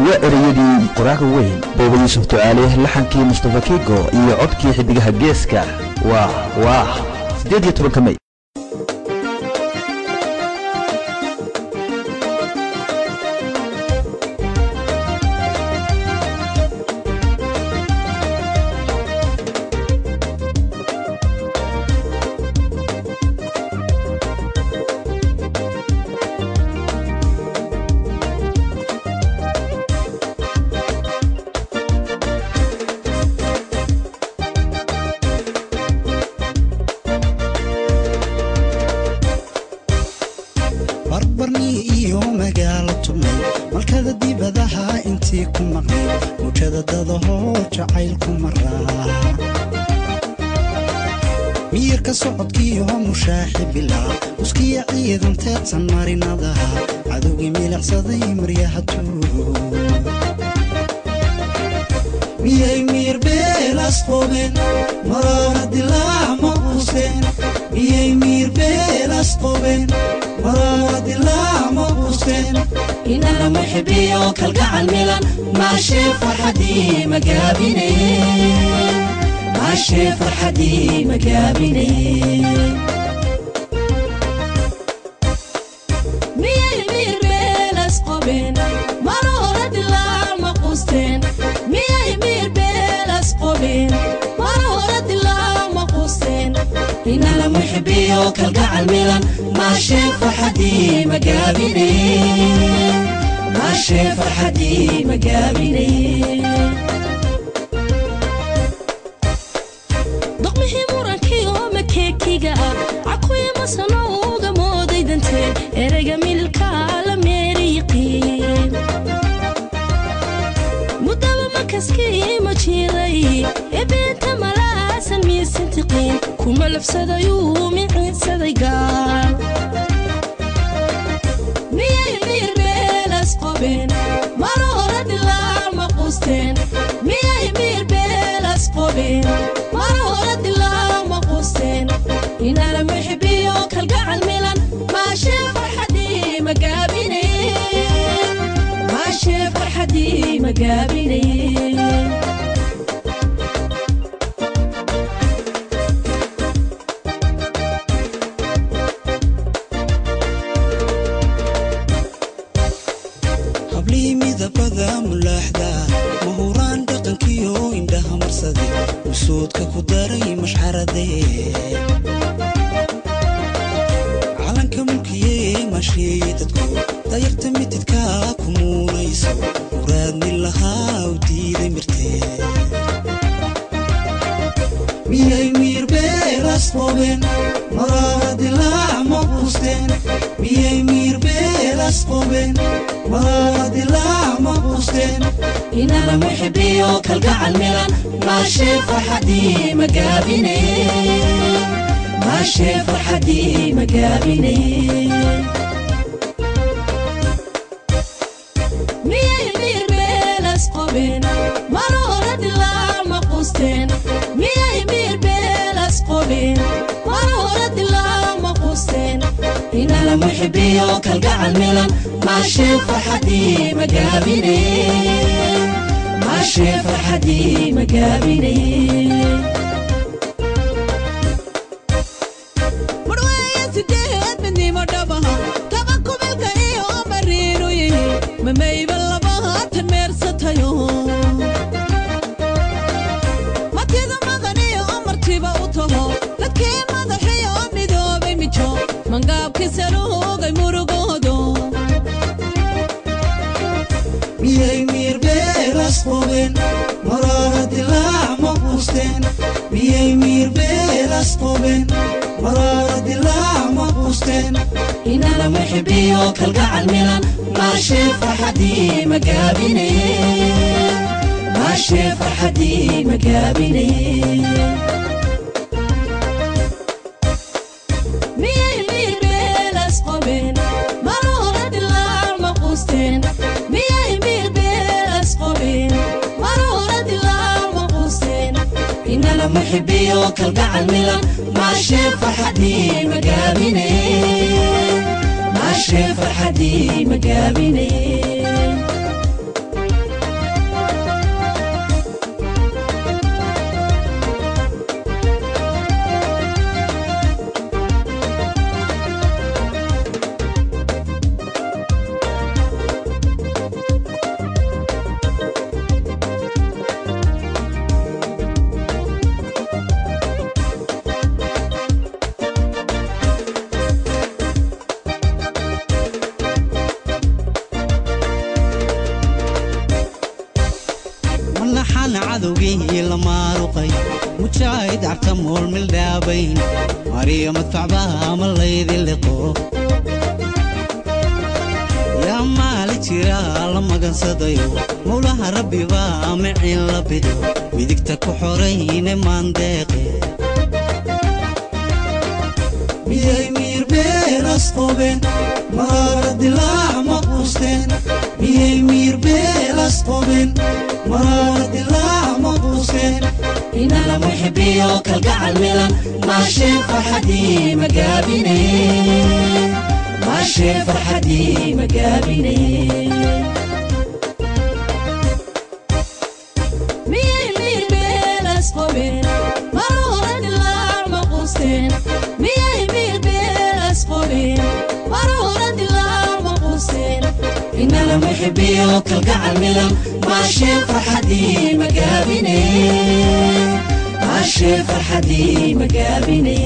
waa ereyadii qoraaga weyn booba yuusuf ducaale laxankii mustafa kigo iyo codkii xidigaha geeska waa waa siddeed iyo tobanka may barbarnii iyo magaalo tumay malkada dibadaha intii ku maqnay mujada dadahoo jacaylku maraa miyirka socodkiiyo mushaaxi bilaa uskiya ciidan teedsan marinadaha cadowgii milicsaday maryaha tuugo miyay miir beelas qobeen maraana dilaac ma quusteen miyay miir beelas qobeen maraana dilaac ma quusteen inala muxibiyo kalgacal milan maashee farxadii magaabinaye maashee farxadii magaabinaye miyay miir beelas qobeen maroora dilaac ma quusteen miyay miir beelas qobeen maroora dilaac ma quusteen inala muxibiyo kalgacal milan maashee farxadii magaabinaye maashee farxadii magaabinaye doqmihii murankii oo makeekiga ah cakuya masano uga mooday danteen ereyga mililka la meeriyiqiin mudaba makaskii ma jiray ebeenta malaasan miisintiqiin kuma lafsadayuu miciinsaday gaal miyay miir beelas qobeen maroora dilaac ma quusteen miyay miir beelas qobeen maroora dilaac ma quusteen inala muxibiyo kalgacal milan maashee farxadii magaabinaye maashee farxadii magaabinaye hablihii midabada mulaaxda mahuraan dhaqankiyo indhaha marsaday usoodka ku daray mashxaradee calanka mulkiyee maasheeye dadku dayarta mitidka ku muunayso muraadni lahaa u diiday mirtee miyay miir beelas qobeen maraara dilaac ma quusteen miyay miir beelas qobeen maraara dilaac ma quusteen inala muxibiyo kalgacal milan maashee farxadii magaabinaye maashee farxadii magaabinaye miyay miir beelas qobeen maroora dilaac ma quusteen miyay miir beelas qobeen maroora dilaac ma quusteen inala muxibiyo kalgacal milan maashee farxadii magaabinaye maashee farxadii magaabinaye marweeye sideed midnimo dhabaha kaba kubilka iyo mariinu yihi mamayba labaatan meersatayo matida madan iyo amartiba u taho dadkii madaxiyo midoobay mijo mangaabkii saluugay murugoodo miyay miir beelas qobeen maraara dilaac ma quusteen miyay miir beelas qobeen maraara dilaac ma quusteen inala muxibiyo kalgacal milan maashee farxadii magaabinaye maashee farxadii magaabinaye miyay miir beelas qobeen maroora dilaac ma quusteen miyay miir beelas qobeen maroora dilaac ma quusteen inala muxibiyo kalgacal milan maashee farxadii magaabinaye maashee farxadii magaabinaye maana cadowgii la maaruqay mujaahid cabta mool mildhaabayn mariyo madfacbaha ma laydi liqo yaa maali jira la magansadayo mowlaha rabbi baa micin la bido midigta ku xorayne maandeeqe miyay miirbeeras qobeen maraara dilaac ma quusteen miyay miirbeeras qobeen maraara dilaac ma quusteen inala muxibiyo kalgacal milan maashee farxadii magaabine maashee farxadii magaabine miyay miirbeelas qobeen maruura dilaac ma quusteen miyay miirbeelas qobeen maruura dilaac ma quusteen inala muxibiyo kalgacal milan maashee farxadii magaabine maashee farxadii magaabine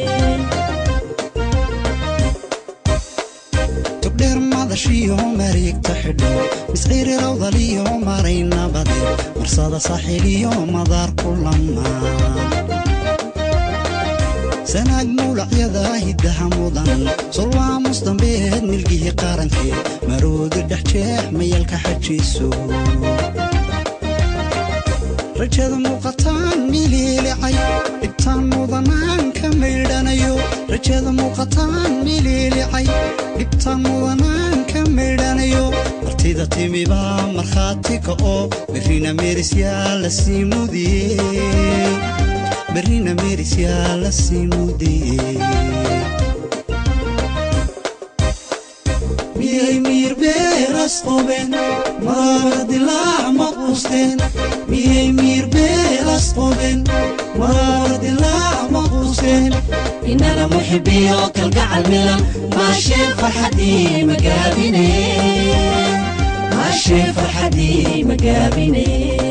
tubdheer madashiyo mareegta xidho misciiri rawdaliyo maray nabade marsada saaxiiliyo madaar ku lamaan sanaag mawlacyada hiddaha mudan sulwaamus dambeed milgihii qarankeed maroodi dhex jeex mayalka xajiiso rajada muuqataan miliilicay dhibtaan mudanaan ka maydhanayo rajada muuqataan miliilicay dhibtaan mudanaan ka maydhanayo martida timibaa markhaatiga oo berrina meerisyaa la sii mudiyey berrina meerisyaa la sii mudiyey miyay miirbeeras qobeen maraara dilaac ma quusteen miyay miirbeeras qobeen maraara dilaac ma quusteen inala muxibiyo kalgacal milan maashee farxadii magaabine maashee farxadii magaabine